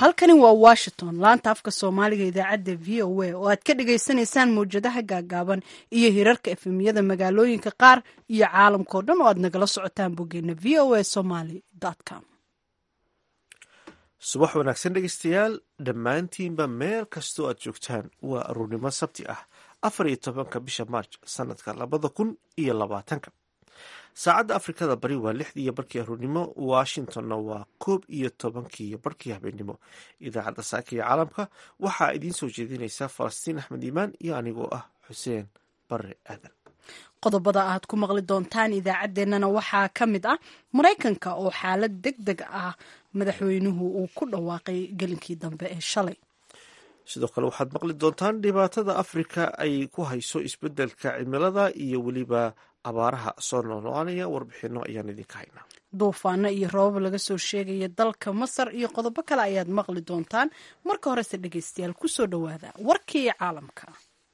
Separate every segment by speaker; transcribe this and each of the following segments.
Speaker 1: halkani waa washington laanta afka soomaaliga idaacadda v o a oo aad ka dhagaysanaysaan mawjadaha gaagaaban iyo hirarka efemyada magaalooyinka qaar iyo caalamkao dhan oo aad nagala socotaan boggeena v o a somaly com
Speaker 2: subax wanaagsan dhegeystayaal dhammaantiinba meel kastoo aad joogtaan waa aruurnimo sabti ah afar iyo tobanka bisha maarj sanadka labada kun iyo labaatanka saacadda afrikada bari waa lixdii iyo barkii aruurnimo washingtonna waa koob iyo tobankii iyo barkii habeenimo idaacadda saaka iyo caalamka waxaa idiin soo jeedinaysa falastiin axmed iimaan iyo anigoo ah xuseen bare aadan
Speaker 1: qodobada aad ku maqli doontaan idaacaddeenana waxaa ka mid ah maraykanka oo xaalad deg deg ah madaxweynuhu uu ku dhawaaqay gelinkii dambe ee shalay
Speaker 2: sidoo kale waxaad maqli doontaan dhibaatada afrika ay ku hayso isbeddelka cimilada iyo weliba abaaraha soo noolnoanaya warbixino ayaan idinka haynaa
Speaker 1: duufaano iyo roobab laga soo sheegaya dalka masar iyo qodobo kale ayaad maqli doontaan marka horese dhegeystayaal kusoo dhowaada warkii caalamka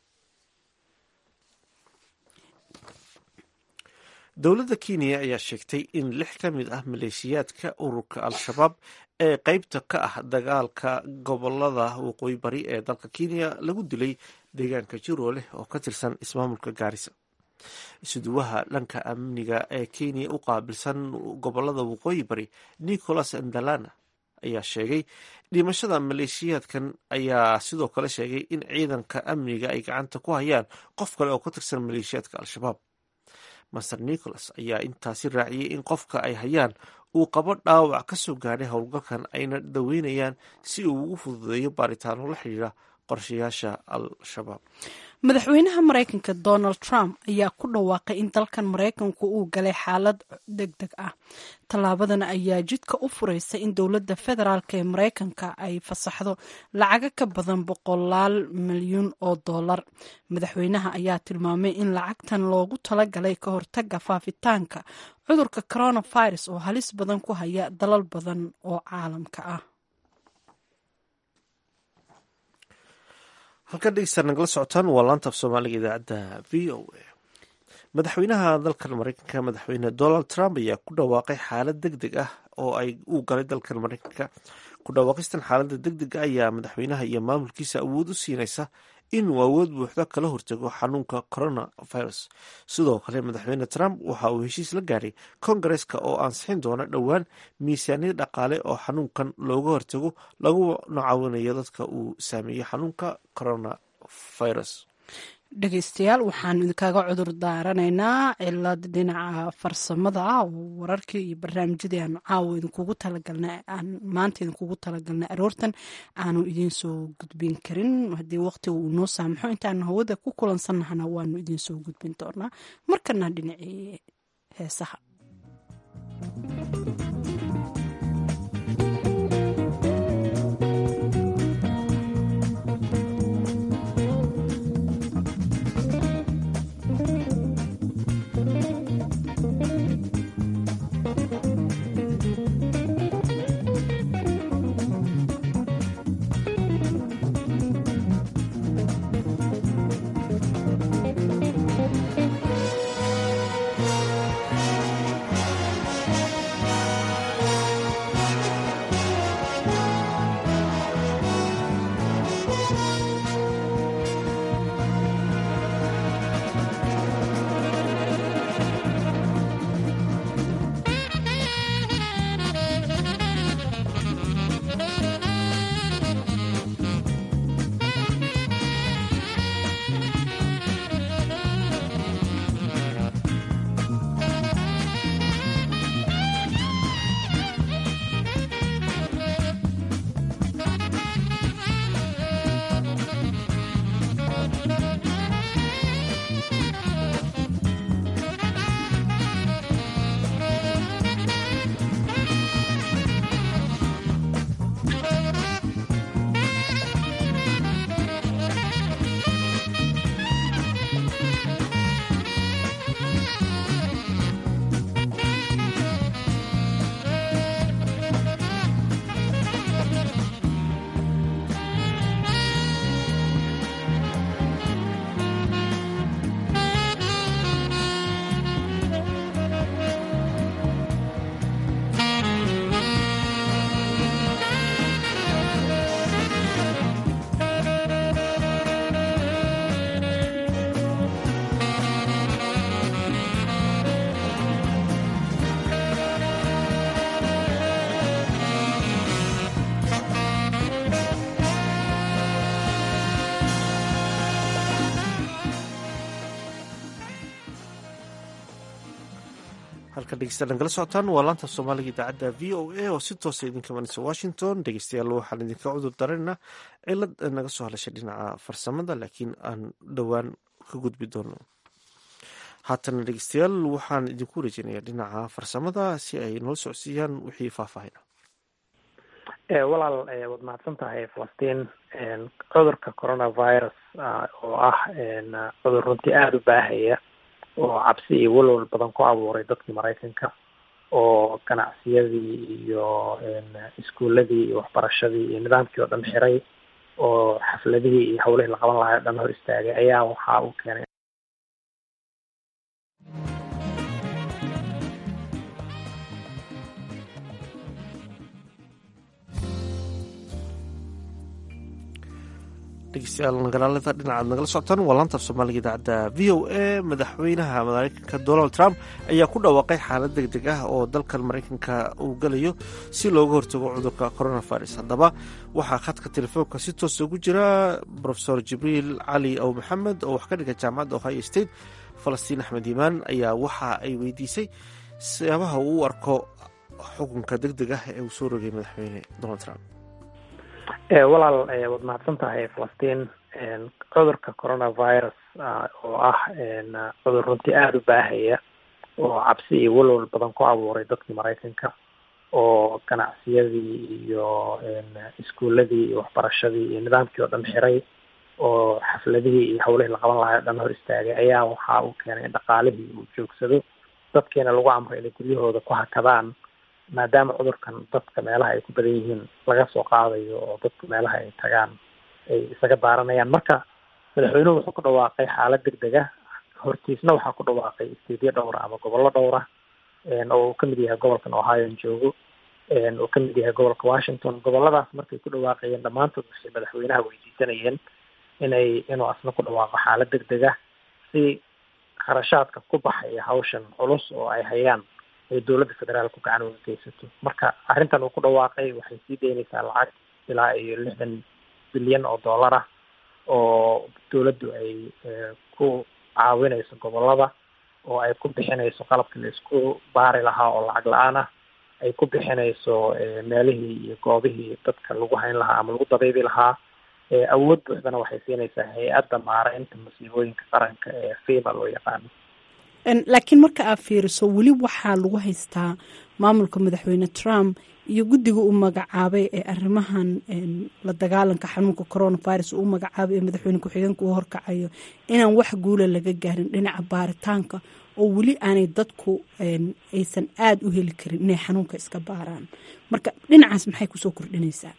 Speaker 2: dowladda kenya ayaa sheegtay in lix ka mid ah maleeshiyaadka ururka al-shabaab ee qeybta ka ah dagaalka gobolada waqooyi bari ee dalka kenya lagu dilay deegaanka jirooleh oo ka tirsan ismaamulka gaarisa isuduwaha dhanka amniga ee kenya u qaabilsan gobolada waqooyi bari nicholas ndalana ayaa sheegay dhimashada maleeshiyaadkan ayaa sidoo kale sheegay in ciidanka amniga ay gacanta ku hayaan qof kale oo ka tirsan maleeshiyaadka al-shabaab master nicholas ayaa intaasi raaciyey in qofka ay hayaan uu qabo dhaawac ka soo gaadhay howlgalkan ayna daweynayaan si uu ugu fududeeyo baaritaano la xidhiira qorshayaasha al-shabaab
Speaker 1: madaxweynaha maraykanka donald trump ayaa ku dhawaaqay in dalkan maraykanku uu galay xaalad deg deg ah tallaabadan ayaa jidka u furaysa in dowladda federaalk ee maraykanka ay fasaxdo lacago ka badan boqolaal milyuun oo dollar madaxweynaha ayaa tilmaamay in lacagtan loogu talagalay ka hortaga faafitaanka cudurka coronavirus oo halis badan ku haya dalal badan oo caalamka ah
Speaker 2: halkan dhegeystaad nagala socotaan waa laanta af soomaaliga idaacadda v o a madaxweynaha dalkan mareykanka madaxweyne donald trump ayaa ku dhawaaqay xaalad deg deg ah oo ay uu galay dalkan mareykanka ku dhawaaqistan xaaladda deg dega ayaa madaxweynaha iyo maamulkiisa awood u siinaysa inuu awood buuxda kala hortago xanuunka coronavirus sidoo kale madaxweyne trump waxa uu heshiis la gaaray kongareska oo ansixin doona dhowaan miisaaniyad dhaqaale oo xanuunkan looga hortago laguna caawinayo dadka uu saameeyey xanuunka coronavirus
Speaker 1: dhegeystayaal waxaanu idinkaga cudur daaranaynaa cilad dhinaca farsamada ah oo wararkii iyo barnaamijyadii aanu caawa idinkugu talagalna aan maanta idinkugu talagalnay aroortan aanu idiin soo gudbin karin haddii waqtiga uu noo saamaxo intaanu hawada ku kulansannahana waanu idiin soo gudbin doonaa markana dhinacii heesaha
Speaker 2: halka dhegeystayaal nagala socotaan waa laanta soomaaliga idaacadda v o a oo si toosa idinka imanaysa washington dhegeystayaal waxaan idinka cudur darayna cilad naga soo hadashay dhinaca farsamada laakiin aan dhowaan ka gudbi doono haatana dhegeystayaal waxaan idinku wareejinaya dhinaca farsamada si ay noola socodsiiyaan wixii faahfaahina
Speaker 3: walaal waad mahadsan tahay falastiin cudurka coronavirus oo ah cudur runtii aada u baahaya oo cabsi iyo walwal badan ku abuuray dadkii maraykanka oo ganacsiyadii iyo iskuuladii iyo waxbarashadii iyo nidaamkii oo dhan xiray oo xafladihii iyo hawlihii la qaban lahaa o dhan hor istaagay ayaa waxa uu keenay
Speaker 2: dhegeystayaal nagaalada dhinacaad nagala socotaan waa laantaaf soomaaliga idaacadda v o a madaxweynaha mareykanka donald trump ayaa ku dhawaaqay xaalad deg deg ah oo dalkan mareykanka uu galayo si looga hortago cudurka coronavirus haddaba waxaa khadka telefoonka si toosa ugu jira rofesor jibriil cali aw maxamed oo wax ka dhiga jaamacadda ohio state falastiin axmed iimaan ayaa waxa ay weydiisay siyaabaha uu u arko xukunka deg deg ah ee uu soo rogay madaxweyne donald trump
Speaker 3: walaal waad mahadsan tahay falastiin cudurka coronavirus oo ah cudur runtii aada u baahaya oo cabsi iyo walwal badan ku abuuray dadkii maraykanka oo ganacsiyadii iyo iskuuladii iyo waxbarashadii iyo nidaamkii oo dhan xiray oo xafladihii iyo hawlihii la qaban lahaa o dhan hor istaagay ayaa waxa uu keenay in dhaqaalihii uu joogsado dadkiina lagu amray inay guryahooda ku hakadaan maadaama cudurkan dadka meelaha ay ku badan yihiin laga soo qaadayo oo dadku meelaha ay tagaan ay isaga daaranayaan marka madaxweynuhu wuxuu ku dhawaaqay xaalad deg deg ah hortiisna waxaa ku dhawaaqay isteedyo dhowra ama gobollo dhowra oo uu kamid yahay gobolkan ohio joogo uu kamid yahay gobolka washington goboladaas markay ku dhawaaqayeen dhammaantood waxay madaxweynaha weydiisanayeen inay inuu asna ku dhawaaqo xaalad deg deg ah si kharashaadka ku baxaya hawshan culus oo ay hayaan ay dowladda federaalku gacan uga geysato marka arrintan uu ku dhawaaqay waxay sii daynaysaa lacag ilaa iyo lixdan bilyan oo dollar ah oo dowladdu ay ku caawinayso gobolada oo ay ku bixinayso qalabkii la isku baari lahaa oo lacag la-aan ah ay ku bixinayso meelihii iyo goobihii dadka lagu hayn lahaa ama lagu dabaybi lahaa awood buuxdana waxay siinaysaa hay-adda maareynta masiibooyinka qaranka ee fima loo yaqaano
Speaker 1: laakiin marka aad fiiriso weli waxaa lagu haystaa maamulka madaxweyne trump iyo guddiga uu magacaabay ee arrimahan la dagaalanka xanuunka coronavirus uu magacaabay ee madaxweyne ku-xigeenka uu horkacayo inaan wax guula laga gaarin dhinaca baaritaanka oo weli aanay dadku aysan aada u heli karin inay xanuunka iska baaraan marka dhinacaas maxay kusoo kordhinaysaa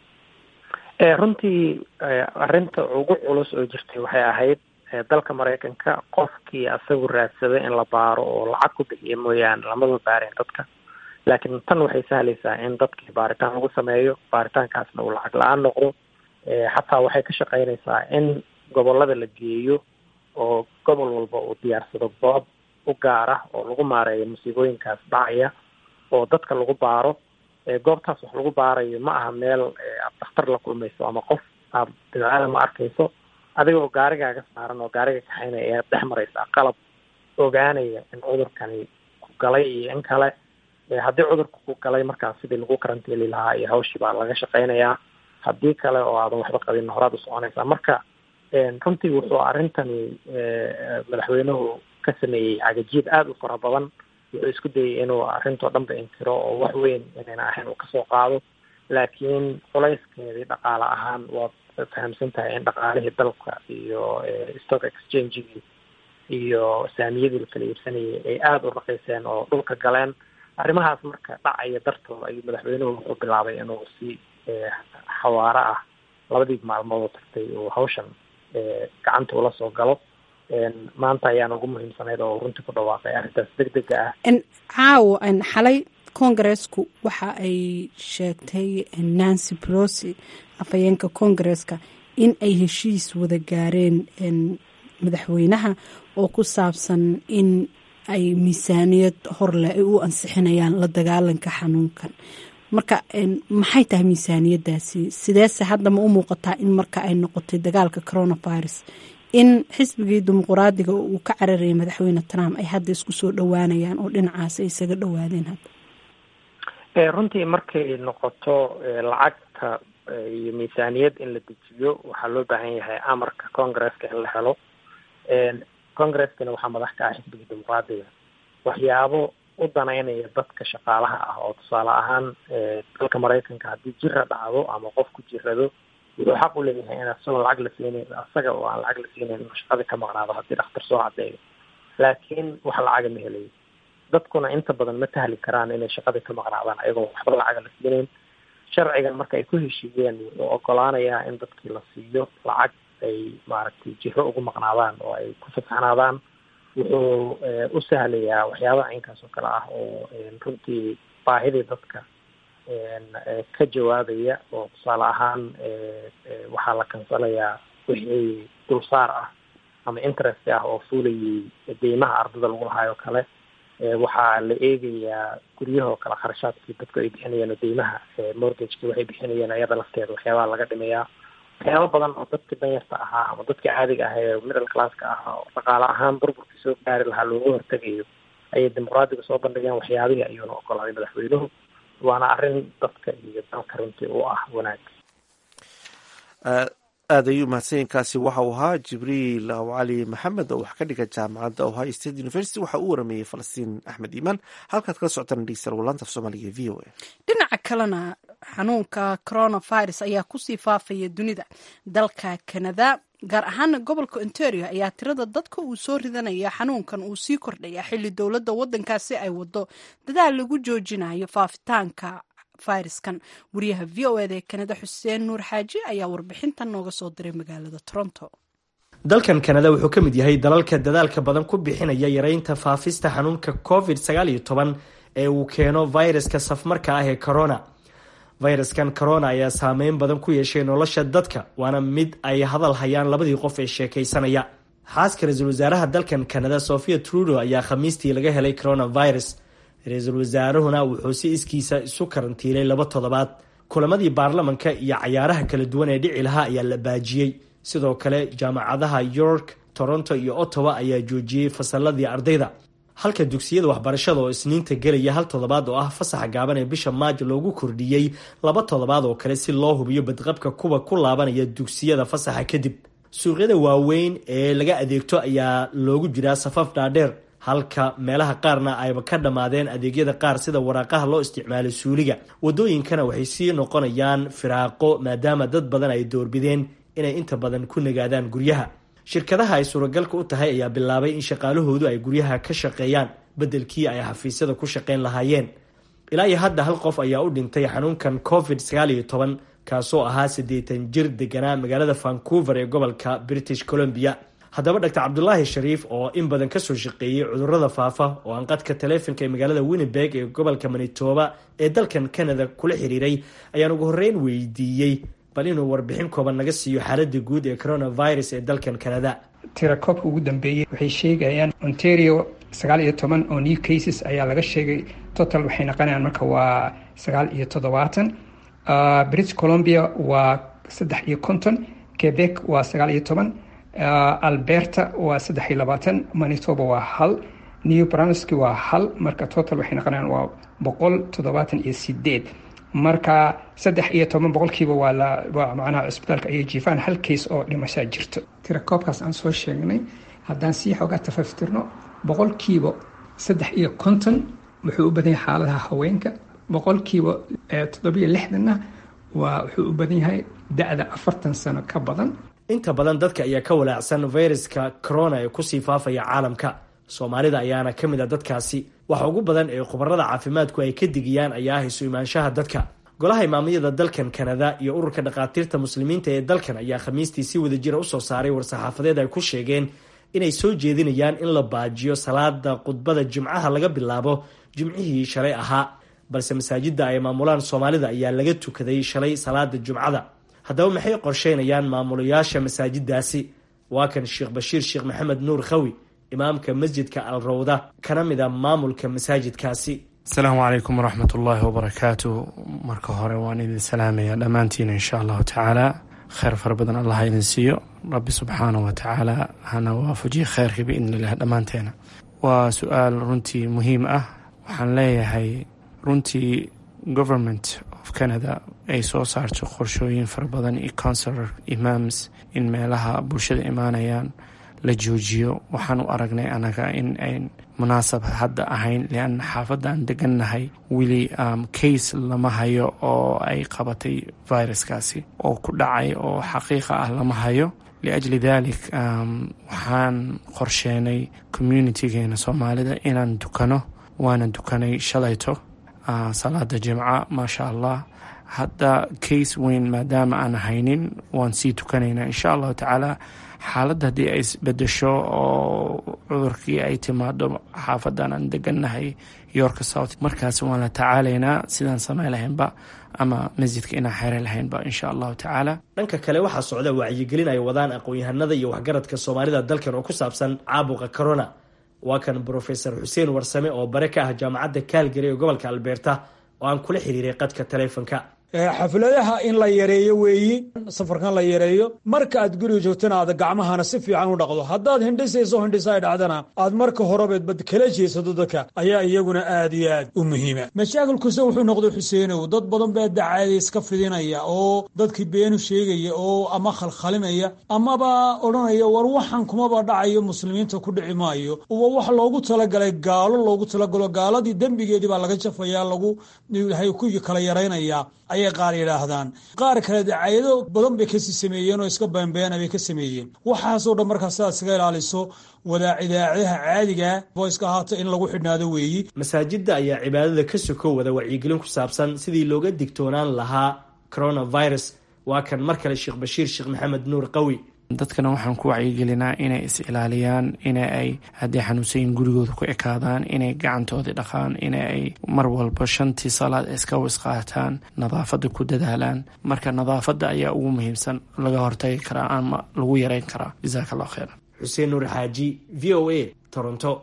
Speaker 3: runtii arrinta ugu culus oo jirtay waxay ahayd dalka maraykanka qofkii asagu raadsaday in la baaro oo lacag ku bixiya mooyaane lamaba baareen dadka laakiin tan waxay sahlaysaa in dadkii baaritaan lagu sameeyo baaritaankaasna uu lacag la-aan noqdo xataa waxay ka shaqeynaysaa in gobolada la geeyo oo gobol walba uu diyaarsado goob u gaar ah oo lagu maareeyo musiibooyinkaas dhacaya oo dadka lagu baaro goobtaas wax lagu baarayo ma aha meel aad dakhtar la kulmayso ama qof aad bidcaada ma arkayso adiga oo gaarigaaga saaran oo gaariga kaxaynaya ayaad dhex maraysaa qalab ogaanaya in cudurkani ku galay iyo in kale haddii cudurka ku galay markaas sidii lagu karantiili lahaa iyo hawshii baa laga shaqeynayaa haddii kale oo aadan waxba qabin horaad u soconaysaa marka runtii wuxuu arrintani madaxweynuhu ka sameeyey cagajiid aada u fara badan wuxuu isku dayay inuu arrintoo dhanba inkiro oo wax weyn inayna ahayn uu kasoo qaado laakiin culayskeedii dhaqaale ahaan waad fahamsan tahay in dhaqaalihii dalka iyo stock exchangegii iyo saamiyadii la kala iibsanayay ay aada u raqiiseen oo dhulka galeen arrimahaas marka dhacaya dartooda ayuu madaxweynuhu wuxuu bilaabay inuu si xawaaro ah labadii maalmood oo tagtay uu hawshan gacanta ula soo galo maanta ayaan ugu muhiimsanayd oo runtii ku dhawaaqay arrintaas deg dega ah
Speaker 1: caawo xalay congaresku waxa ay sheegtay nancy pelosi afhayeenka congareska in ay heshiis wada gaareen madaxweynaha oo ku saabsan in ay miisaaniyad horleh ay u ansixinayaan la dagaalanka xanuunkan marka maxay tahay miisaaniyadaasi sideese hadda ma u muuqataa in marka ay noqotay dagaalka coronavirus in xisbigii dimuquraadiga uu ka cararayay madaxweyne trump ay hadda isku soo dhowaanayaan oo dhinacaas ay isaga dhowaadeen hadda
Speaker 3: runtii markay noqoto lacagta iyo miisaaniyad in la dejiyo waxaa loo baahan yahay amarka congresska in la helo congreskana waxaa madax ka ah xisbiga dimuqraadiga waxyaabo u danaynaya dadka shaqaalaha ah oo tusaale ahaan dalka maraykanka haddii jira dhacdo ama qofku jirado wuxuu xaq u leeyahay in asagoo lacag la siinayn asaga oo aan lacag la siinayn inuu shaqadii ka maqnaado haddii dhakhtar soo cadeeyo laakiin wax lacaga ma helayo dadkuna inta badan ma tahli karaan inay shaqadii ka maqnaadaan ayagoo waxba lacaga la siinayn sharcigan marka ay ku heshiiyeen wuxuu ogolaanayaa in dadkii la siiyo lacag ay maaragtay jiro ugu maqnaadaan oo ay ku fasaxnaadaan wuxuu u sahlayaa waxyaabaha caynkaas oo kale ah oo runtii baahidii dadka ka jawaabaya oo tusaale ahaan waxaa la kansalayaa wixii dulsaar ah ama interest ah oo fuulayay deymaha ardada lagu lahaayoo kale waxaa la eegayaa guryahoo kale kharashaadkii dadku ay bixinayeen oo deymaha mortgageki waxay bixinayeen ayada lafteeda waxyaabaha laga dhimayaa waxyaaba badan oo dadka danyarta ahaa ama dadka caadiga ah ee middle classka ah oo dhaqaale ahaan burburkii soo gaari lahaa looga hortegayo ayay dimuqraadiga soo bandhigeen waxyaabihii ayuuna ogolaaday madaxweynuhu waana arrin dadka iyo dalka runtii u ah wanaag
Speaker 2: aad ayuu mahadsanyiinkaasi waxa uu ahaa jibriil cali maxamed oo wax ka dhiga jaamacadda ohio state university waxa uu warameeyey falastiin axmed iimaan halkaad kala socotaan dhegeystayaal walaanta af soomaaliga e v o a
Speaker 1: dhinaca kalena xanuunka coronavirus ayaa kusii faafaya dunida dalka canada gaar ahaana gobolka ontario ayaa tirada dadka uu soo ridanaya xanuunkan uu sii kordhaya xilli dowladda waddankaasi ay wado dadaal lagu joojinayo faafitaanka fayraskan wariyaha v o eda ee kanada xuseen nuur xaaji ayaa warbixintan nooga soo diray magaalada toronto
Speaker 4: dalkan kanada wuxuu ka mid yahay dalalka dadaalka badan ku bixinaya yareynta faafista xanuunka covid sagaal iyo toban ee uu keeno fayraska safmarka ah ee corona fayraskan corona ayaa saameyn badan ku yeeshay nolosha dadka waana mid ay hadal hayaan labadii qof ee sheekaysanaya xaaska ra-iisul wasaaraha dalkan kanada sofia trudo ayaa khamiistii laga helay coronavirus ra-iisul wasaarahuna wuxuu si iskiisa isu karantiilay laba toddobaad kulamadii baarlamanka iyo cayaaraha kala duwan ee dhici lahaa ayaa la baajiyey sidoo kale jaamacadaha york toronto iyo ottawa ayaa joojiyey fasaladii ardayda halka dugsiyada waxbarashada oo isniinta gelaya hal toddobaad oo ah fasaxa gaaban ee bisha maajo loogu kordhiyey laba toddobaad oo kale si loo hubiyo badqabka kuwa ku laabanaya dugsiyada fasaxa kadib suuqyada waaweyn ee laga adeegto ayaa loogu jiraa safaf dhaadheer halka meelaha qaarna ayba ka dhammaadeen adeegyada qaar sida waraaqaha loo isticmaalo suuliga wadooyinkana waxay sii noqonayaan firaaqo maadaama dad badan ay doorbideen inay inta badan ku nagaadaan guryaha shirkadaha ay suuragalka u tahay ayaa bilaabay in shaqaalahoodu ay guryaha ka shaqeeyaan beddelkii ay xafiisyada ku shaqeyn lahaayeen ilaa iyo hadda hal qof ayaa u dhintay xanuunkan covid sagaal iyo toban kaasoo ahaa siddeetan jir deganaa magaalada vancouver ee gobolka british columbia haddaba doctor cabdulaahi shariif oo in badan kasoo shaqeeyey cudurada faafa oo aan qadka taleefonka ee magaalada winnebeg ee gobolka manitoba ee dalkan canada kula xiriiray ayaan ugu horreyn weydiiyey bal inuu warbixin kooban naga siiyo xaalada guud ee coronavirus ee dalkan canada
Speaker 5: tirakoobka ugu dambeeyey waxay sheegayaan ontario sagaal iyo toban oo new cases ayaa laga sheegay total waxay naqonayaan marka waa sagaal iyo toddobaatan british columbia waa saddex iyo konton quebec waa sagaal iyo toban alberta waa saddex iyo labaatan manitoba waa hal new brunsky waa hal marka total waxay naqonayaan waa boqol toddobaatan iyo sideed marka saddex iyo toban boqolkiiba waa la waa macnaha cusbitaalka ayay jiifaan hal case oo dhimashaa jirto tirakoobkaas aan soo sheegnay haddaan sii xoogaa tafaftirno boqolkiiba saddex iyo konton wuxuu u badan yahay xaaladaha haweenka boqolkiiba toddobiyo lixdanna waa wuxuu u badan yahay da-da afartan sano ka badan
Speaker 4: inta badan dadka ayaa ka walaacsan fayraska corona ee kusii faafaya caalamka soomaalida ayaana ka mid a dadkaasi waxa ugu badan ee khubarada caafimaadku ay ka digiyaan ayaa ah isu imaanshaha dadka golaha imaamiyada dalkan kanada iyo ururka dhakhaatiirta muslimiinta ee dalkan ayaa khamiistii si wadajira usoo saaray war-saxaafadeed ay ku sheegeen inay soo jeedinayaan in la baajiyo salaada khudbada jimcaha laga bilaabo jimcihii shalay ahaa balse masaajida ay maamulaan soomaalida ayaa laga tukaday shalay salaada jumcada haddaba maxay qorsheynayaan maamulayaasha masaajidaasi waa kan sheekh bashiir sheekh maxamed nuur khawi imaamka masjidka al rawda kana mid a maamulka masaajidkaasi
Speaker 6: asalaamu calaykum waraxmat ullaahi wabarakaatu marka hore waan idin salaamayaa dhammaantiin insha allahu tacaala kheyr fara badan allah idin siiyo rabbi subxaanah wa tacaala hana waafajiye kheyrkii biidni illah dhammaanteena waa su-aal runtii muhiim ah waxaan leeyahay runtii government of canada ay soo saarto qorshooyin fara badan iyo counselor imams in meelaha bulshada imaanayaan la joojiyo waxaan u aragnay anaga in ayn munaasab hadda ahayn lianna xaafadda aan degannahay weli case lama hayo oo ay qabatay viruskaasi oo ku dhacay oo xaqiiqa ah lama hayo liajli dalik waxaan qorsheenay communitigeena soomaalida inaan dukano waana dukanay shalayto salaada jimca maasha allah hadda case weyn maadaama aan haynin waan sii tukanaynaa insha allahu tacaala xaaladda haddii ay isbedesho oo cudurkii ay timaado xaafadan aan degannahay yorka south markaas waan la tacaalaynaa sidaan samayn lahaynba ama masjidka inaan xere lahaynba insha allahu tacaala
Speaker 4: dhanka kale waxaa socda wacyigelin ay wadaan aqoon-yahanada iyo waxgaradka soomaalida dalkan oo ku saabsan caabuqa corona waa kan brofesor xuseen warsame oo bare ka ah jaamacadda kaalgary ee gobolka albeerta oo aan kula xiriiray qadka taleefonka
Speaker 7: xafladaha in la yareeyo weeyi safarkan la yareeyo marka aad guriga joogtana aad gacmahana si fiican u dhaqdo haddaad hindhisayso hindhisa ay dhacdana aad marka horebeedbad kala jeesato dadka ayaa iyaguna aad iyo aad u muhiima mashaakilkuse wuxuu noqday xuseenow dad badan baa dacaada iska fidinaya oo dadkii beenu sheegaya oo ama khalkhalinaya amaba odhanaya war waxan kumaba dhacayo muslimiinta ku dhici maayo uba wax loogu talagalay gaalo loogu talagalo gaaladii dembigeedii baa laga jafaya lagu ku kala yaraynaya ayay qaar yidhaahdaan qaar kale dacayado badan bay kasii sameeyeen oo iska beenbeena bay ka sameeyeen waxaasoo dhan markaa sidaad iskaga ilaaliso wadaa idaacadaha caadiga voiska ahaato in lagu xidhnaado weeyi
Speaker 4: masaajidda ayaa cibaadada ka soko wada wacyigelin ku saabsan sidii looga digtoonaan lahaa coronavirus waa kan mar kale sheekh bashiir sheekh maxamed nuur qawi
Speaker 6: dadkana waxaan ku wacyigelinaa inay is ilaaliyaan ina ay haddii xanuunsayin gurigooda ku ekaadaan inay gacantoodii dhaqaan ina ay mar walba shantii salaad iska wisqaataan nadaafadda ku dadaalaan marka nadaafadda ayaa ugu muhiimsan laga hortagi karaa ama lagu yareyn karaa jasaaka allah kheyra
Speaker 4: xuseen nuur xaaji v o a toronto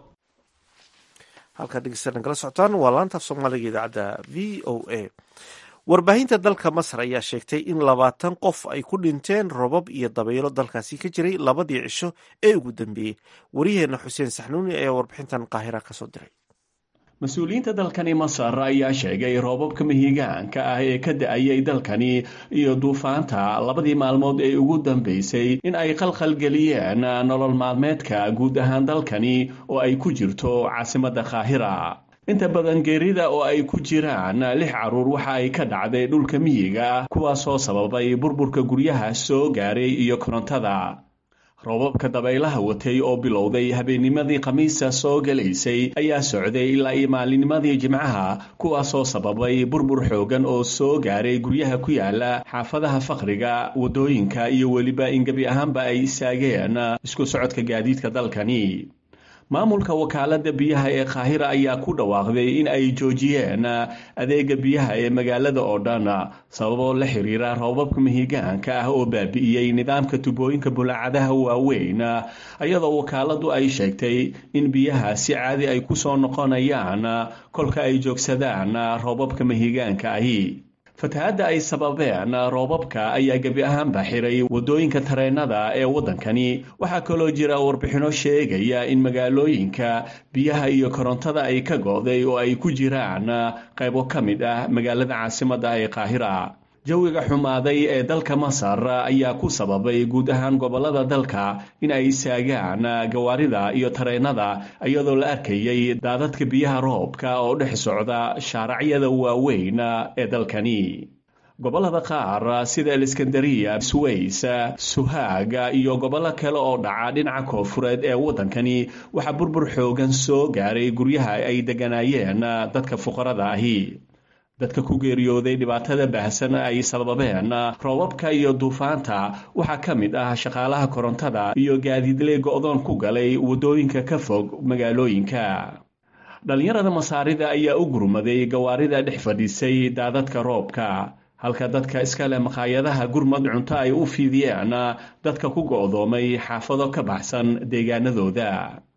Speaker 2: halkaa dhegeysta nagala socotaan waa laantaaf soomaaliga idaacadda v o a warbaahinta dalka masar ayaa sheegtay in labaatan qof ay ku dhinteen robab iyo dabaylo dalkaasi ka jiray labadii cisho ee ugu dambeeyey waryaheena xuseen saxnuuni ayaa warbixintan qaahira kasoo diray
Speaker 8: mas-uuliyiinta dalkani masar ayaa sheegay roobabka mihigaanka ah ee ka da-ayay dalkani iyo duufaanta labadii maalmood ee ugu dambeysay in ay khalkhalgeliyeen nolol maalmeedka guud ahaan dalkani oo ay ku jirto caasimadda kaahira inta badan geerida oo ay ku jiraan lix caruur waxa ay ka dhacday dhulka miyiga kuwaasoo sababay burburka guryaha soo gaaray iyo korontada roobabka dabaylaha watay oo bilowday habeennimadii khamiisa soo galaysay ayaa socday ilaa iyo maalinimadii jimcaha kuwaasoo sababay burbur xoogan oo soo gaaray guryaha ku yaala xaafadaha faqriga waddooyinka iyo weliba in gebi ahaanba ay istaageen isku socodka gaadiidka dalkani maamulka wakaaladda biyaha ee kaahira ayaa ku dhawaaqday in ay joojiyeen adeega biyaha ee magaalada oo dhan sababoo la xiriira roobabka mihigaanka ah oo baabi'iyey nidaamka tubooyinka bulaacadaha waaweyn iyadoo wakaaladu ay sheegtay in biyaha si caadi ay ku soo noqonayaan kolka ay joogsadaan roobabka mihigaanka ahi fatahaadda ay sababeen roobabka ayaa gebi ahaanba xiray waddooyinka tareenada ee waddankani waxaa kaloo jira warbixino sheegaya in magaalooyinka biyaha iyo korontada ay ka go'day oo ay ku jiraan qaybo ka mid ah magaalada caasimadda ee qaahira jawiga xumaaday ee dalka masar ayaa ku sababay guud ahaan gobollada dalka in ay istaagaan gawaarida iyo tareenada iyadoo la arkayay daadadka biyaha roobka oo dhex socda shaaracyada waaweyn ee dalkani gobollada qaar sida aleskandariya sways suhaaga iyo gobollo kale oo dhaca dhinaca koonfureed ee waddankani waxaa burbur xoogan soo gaaray guryaha ay degganaayeen dadka fuqarada ahi dadka ku geeriyooday dhibaatada baahsan ay sababeen roobabka iyo duufaanta waxaa ka mid ah shaqaalaha korontada iyo gaadiidle go'doon ku galay waddooyinka ka fog magaalooyinka dhallinyarada masaarida ayaa u gurmaday gawaarida dhex fadhiisay daadadka roobka halka dadka iska leh makhaayadaha gurmad cunto ay u fiidiyeen dadka ku go'doomay xaafado ka baxsan deegaanadooda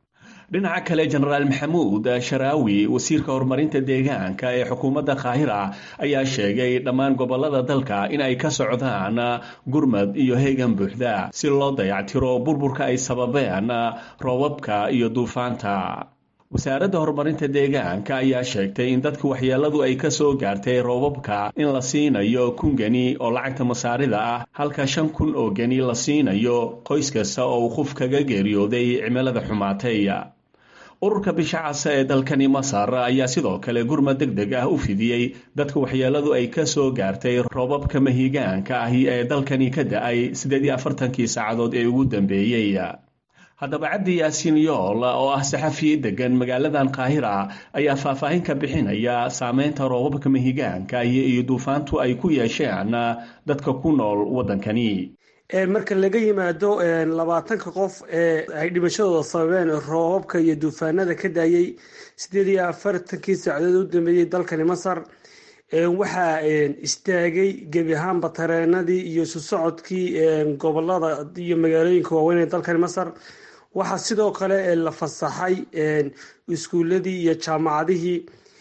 Speaker 8: dhinaca kale jenaraal maxamuud sharaawi wasiirka horumarinta deegaanka ee xukuumadda qaahira ayaa sheegay dhammaan gobolada dalka in ay ka socdaan gurmad iyo heegan buuxda si loo dayactiro burburka ay sababeen roobabka iyo duufaanta wasaaradda horumarinta deegaanka ayaa sheegtay in dadka waxyeeladu ay ka soo gaartay roobabka in la siinayo kun geni oo lacagta masaarida ah halka shan kun oo geni la siinayo qoys kasta oo uu qof kaga geeriyooday cimilada xumaatay ururka bisha casa ee dalkani masar ayaa sidoo kale gurmad deg deg ah u fidiyey dadka waxyeeladu ay ka soo gaartay roobabka mahigaanka ahi ee dalkani ka da-ay siddeed iyo afartankii saacadood ee ugu dambeeyey haddaba cabdi yaasiin yool oo ah saxafi degan magaaladan qaahira ayaa faahfaahin ka bixinaya saameynta roobabka mahigaanka iyo duufaantu ay ku yeesheen dadka ku nool waddankani
Speaker 9: marka laga yimaado labaatanka qof ee ay dhimashadooda sababeen roobabka iyo duufaanada ka daayay sideed iyo afartankii saacadood u dambeeyey dalkani masar waxaa istaagay gebi ahaanba tareenadii iyo isu socodkii gobolada iyo magaalooyinka waaweyn ee dalkani masar waxaa sidoo kale la fasaxay iskuuladii iyo jaamacadihii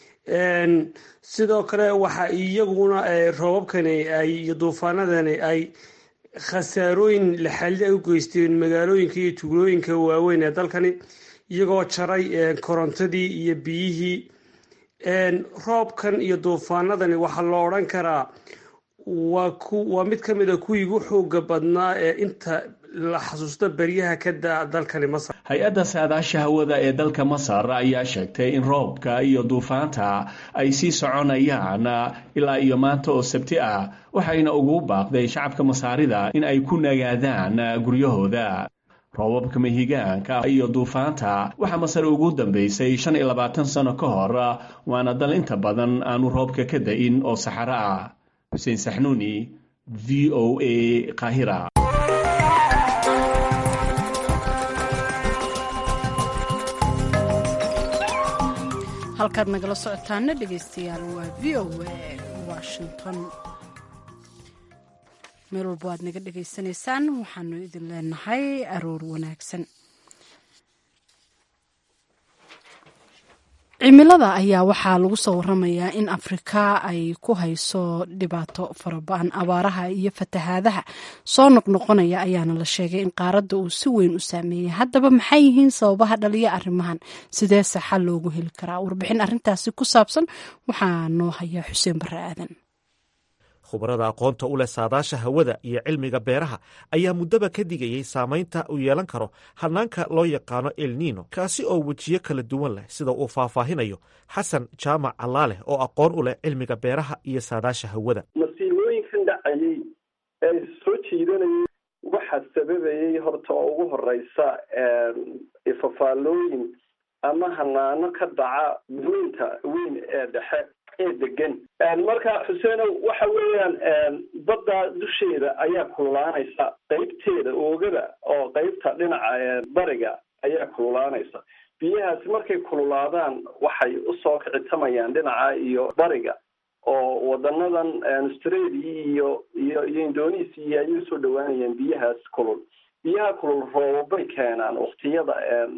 Speaker 9: sidoo kale waxa iyaguna roobabkani iyo duufaanadani ay khasaarooyin laxalli ay u geysteen magaalooyinka iyo tuulooyinka waaweyn ee dalkani iyagoo jaray korontadii iyo biyihii roobkan iyo duufaanadani waxaa loo odhan karaa waa mid ka mid a kuwii ugu xooga badnaa ee inta la xasuusto beryaha ka daa dalkani masar
Speaker 8: hay-adda saadaasha hawada ee dalka masar ayaa sheegtay in roobka iyo duufaanta ay sii soconayaan ilaa iyo maanta oo sabti ah waxayna ugu baaqday shacabka masaarida in ay ku nagaadaan guryahooda roobabka mahigaanka iyo duufaanta waxaa masar ugu dambeysay shan iyo labaatan sano ka hor waana dal inta badan aanu roobka ka da-in oo saxaro ah xuseen saxnuuni v o a qaahira
Speaker 1: halkaad nagala socotaana dhegeystayaal waa v o a washington meel walba waad naga dhegaysanaysaan waxaanu idin leenahay aroor wanaagsan cimilada ayaa waxaa lagu soo waramayaa in afrika ay ku hayso dhibaato faraba-an abaaraha iyo fatahaadaha soo noqnoqonaya ayaana la sheegay in qaaradda uu si weyn u saameeyey haddaba maxay yihiin sababaha dhaliya arrimahan sideese xal loogu heli karaa warbixin arrintaasi ku saabsan waxaa noo haya xuseen barre aadan
Speaker 2: khubarada aqoonta u leh saadaasha hawada iyo cilmiga beeraha ayaa muddaba ka digayey saamaynta uu yeelan karo hanaanka loo yaqaano elnino kaasi oo wejiyo kala duwan leh sida uu faahfaahinayo xasan jaamac allaaleh oo aqoon u leh cilmiga beeraha iyo saadaasha hawada
Speaker 10: masiibooyinkan dhacayey ee soo jiidanayay waxaa sababayey horta oo ugu horeysa ifafaalooyin ama hanaano ka dhaca weynta weyn ee dhexe ee degan marka xuseenow waxa weeyaan badda dusheeda ayaa kululaanaysa qeybteeda oogada oo qeybta dhinaca bariga ayaa kululaanaysa biyahaasi markay kululaadaan waxay usoo kicitamayaan dhinaca iyo bariga oo wadanadan australia iyo iyo iyo indonesia ayay usoo dhawaanayaan biyahaas kulul biyaha kulul roobabay keenaan waktiyada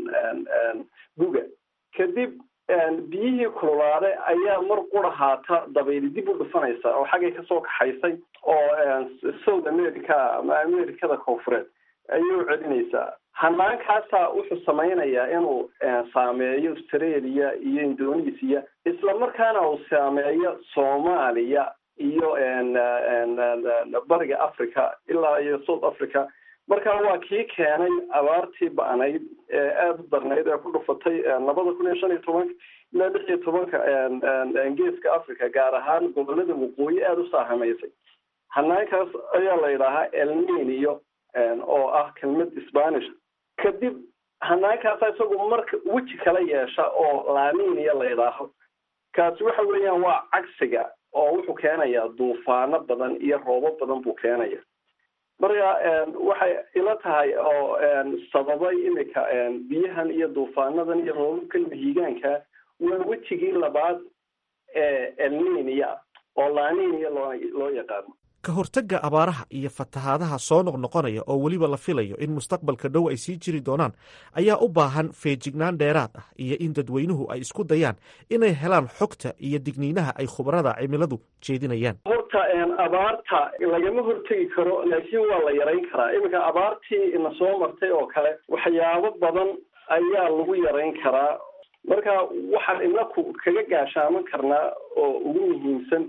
Speaker 10: guga kadib biyihii kululaade ayaa mar qura haata dabayli dib u dhufanaysa oo xaggay kasoo kaxaysay oo south america ama americada koonfureed ayay u celinaysaa hanaankaasa wuxuu samaynayaa inuu saameeyo australia iyo indonesia isla markaana uu saameeyo soomaaliya iyo bariga africa ilaa iyo south africa marka waa kii keenay abaartii ba-nayd ee aada u darnayd ee ku dhufatay labada kun iyo shan iyo tobanka ilaa lix iyo tobanka geeska africa gaar ahaan gobolada waqooyi aada u saahamaysay hanaankaas ayaa la yidhaahaa elninio oo ah kelmad spanish kadib hanaankaasa isagu marka weji kala yeesha oo laninia la yidhaaho kaasi waxa weeyaan waa cagsiga oo wuxuu keenayaa duufaano badan iyo roobo badan buu keenaya marka waxay ila tahay oo sababay imika biyahan iyo duufaanadan iyo roobabkan mahiigaanka waa wejigii labaad ee elninia oo laninia loo loo yaqaano
Speaker 2: ka hortagga abaaraha iyo fatahaadaha soo noqnoqonaya oo weliba la filayo in mustaqbalka dhow ay sii jiri doonaan ayaa u baahan feejignaan dheeraad ah iyo in dadweynuhu ay isku dayaan inay helaan xogta iyo digniinaha ay khubarada cimiladu jeedinayaan
Speaker 10: horta abaarta lagama hortegi karo laakiin waa la yarayn karaa iminka abaartii ina soo martay oo kale waxyaabo badan ayaa lagu yarayn karaa marka waxaan inaku kaga gaashaaman karnaa oo ugu muhiimsan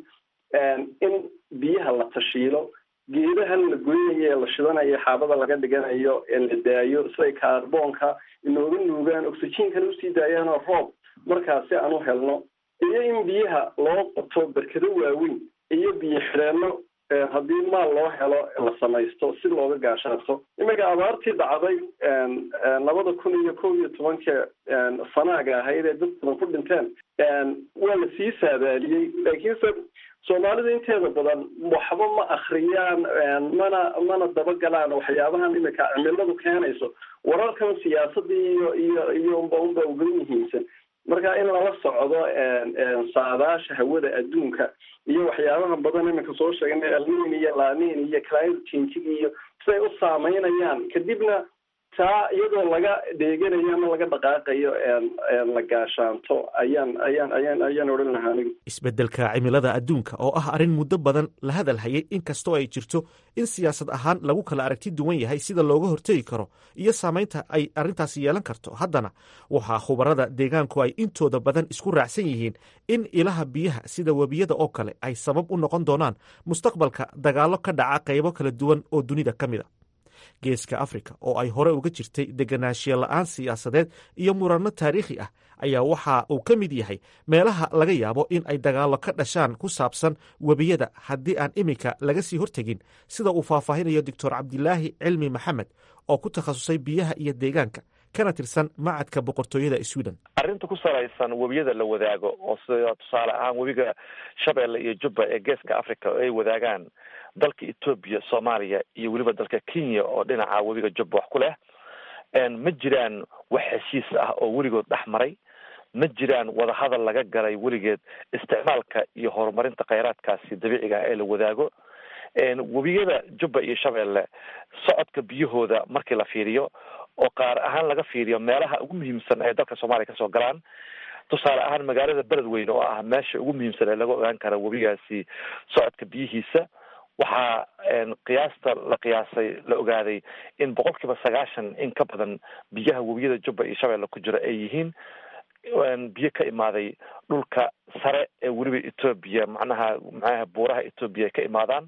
Speaker 10: in biyaha la tashiilo geedahan la goynayo ee la shidanayo xaabada laga dhiganayo ee la daayo siday kaarboonka inooga nuugaan oxygenkana usii daayaanoo roob markaasi aan u helno iyo in biyaha loo qoto berkado waaweyn iyo biyo xidheenno haddii maal loo helo la samaysto si looga gaashaanto iminka abaartii dhacday labada kun iyo kow iyo tobanka sanaaga ahayd ee dad badan ku dhinteen waa la sii saadaaliyey laakiinse soomaalida inteeda badan waxba ma akriyaan mana mana dabagalaan waxyaabahan iminka cimiladu keenayso wararkan siyaasadii iyo iyo iyo unba unba uga muhiimsan marka in lala socdo saadaasha hawada adduunka iyo waxyaabaha badan iminka soo sheegnay alnin iyo lanin iyo climate changing iyo siday u saameynayaan kadibna taa iyadoo laga dheeganayo ama laga dhaqaaqayo la gaashaanto ayaan ayaan ayaan ayaan odhan lahaa anigu
Speaker 2: isbeddelka cimilada adduunka oo ah arrin muddo badan la hadal hayay inkastoo ay jirto in siyaasad ahaan lagu kala aragti duwan yahay sida looga hortegi karo iyo saamaynta ay arrintaasi yeelan karto haddana waxaa khubarada deegaanku ay intooda badan isku raacsan yihiin in ilaha biyaha sida webiyada oo kale ay sabab u noqon doonaan mustaqbalka dagaallo ka dhaca qaybo kala duwan oo dunida ka mid a geeska afrika oo ay hore uga jirtay deganaanshiya la-aan siyaasadeed iyo muranno taariikhi ah ayaa waxa uu ka mid yahay meelaha laga yaabo in ay dagaallo ka dhashaan ku saabsan webiyada haddii aan iminka laga sii hortegin sida uu faahfaahinayo doctor cabdilaahi cilmi maxamed oo ku takhasusay biyaha iyo deegaanka kana tirsan macadka boqortooyada sweden
Speaker 11: arrinta ku salaysan webiyada la wadaago oo sida tusaale ahaan webiga shabeelle iyo jubba ee geeska africa oo ay wadaagaan dalka etoobiya soomaaliya iyo weliba dalka kenya oo dhinaca webiga jubba wax ku leh ma jiraan wax heshiis ah oo weligood dhex maray ma jiraan wadahadal laga galay weligeed isticmaalka iyo horumarinta kheyraadkaasi dabiiciga ee la wadaago webiyada jubba iyo shabeelle socodka biyahooda markii la fiiriyo oo qaar ahaan laga fiiriyo meelaha ugu muhiimsan ee dalka soomaaliya kasoo galaan tusaale ahaan magaalada beledweyne oo ah meesha ugu muhiimsan ee laga ogaan kara webigaasi socodka biyihiisa waxaa qiyaasta la qiyaasay la ogaaday in boqol kiiba sagaashan in ka badan biyaha webiyada jubba iyo shabeelle ku jira ay yihiin biyo ka imaaday dhulka sare ee weliba etoobiya macnaha macnaha buuraha etoobiya ay ka imaadaan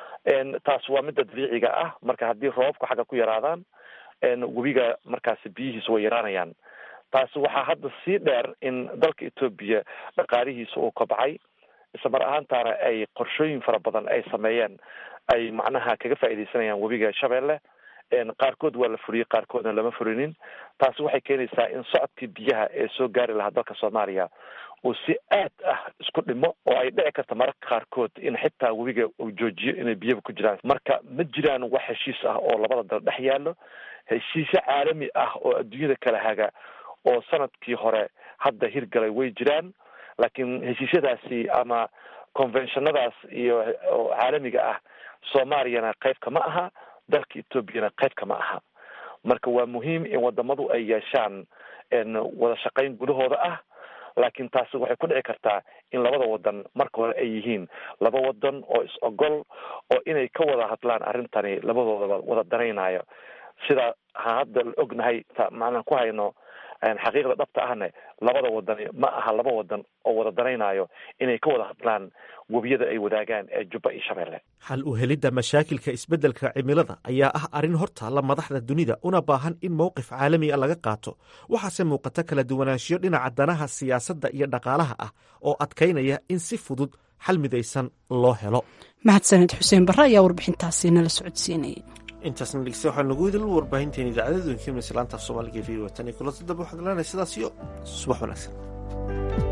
Speaker 11: taas waa midda dabiiciga ah marka haddii roobabku xagga ku yaraadaan webiga markaasi biyihiisa way yaraanayaan taasi waxaa hadda sii dheer in dalka etoobiya dhaqaalihiisa uu kobcay isla mar ahaantaana ay qorshooyin fara badan ay sameeyeen ay macnaha kaga faaidaysanayaan webiga shabeelle qaarkood waa la furiyey qaarkoodna lama furinin taasi waxay keenaysaa in socodkii biyaha ee soo gaari lahaa dalka soomaaliya uu si aad ah isku dhimo oo ay dhici karta mararka qaarkood in xitaa webiga uu joojiyo inay biyaba ku jiraan marka ma jiraan wax heshiis ah oo labada dal dhex yaallo heshiisyo caalami ah oo adduunyada kala haga oo sanadkii hore hadda hirgalay way jiraan laakiin heshiisyadaasi ama conventionadaas iyo oo caalamiga ah soomaaliyana qayb kama aha dalka etoobiyana qayb kama aha marka waa muhiim in wadamadu ay yeeshaan wada shaqayn gudahooda ah laakiin taasi waxay ku dhici kartaa in labada wadan marka hore ay yihiin laba wadan oo is ogol oo inay ka wada hadlaan arrintani labadoodaba wada danaynayo sida ha hadda la ognahay macnaan ku hayno xaqiiqda dhabta ahne labada wadan ma aha laba wadan oo wada danaynayo inay ka wada hadlaan webiyada ay wadaagaan ee jubba iyo shabeelle
Speaker 2: xal u helidda mashaakilka isbeddelka cimilada ayaa ah arrin hortaalla madaxda dunida una baahan in mowqif caalami a laga qaato waxaase muuqata kala duwanaanshiyo dhinaca danaha siyaasadda iyo dhaqaalaha ah oo adkaynaya in si fudud xal midaysan loo helo
Speaker 1: mahadsaned xuseen barre ayaa warbixintaasi nala socodsiinayay
Speaker 2: intaasna dhegeysta waxaa nagu idil warbaahinteena idaacadada doonkiimna islaanta af soomaaliga v o tan iyo kulanta dambe waxaad lenahay sidaas iyo subax wanaagsan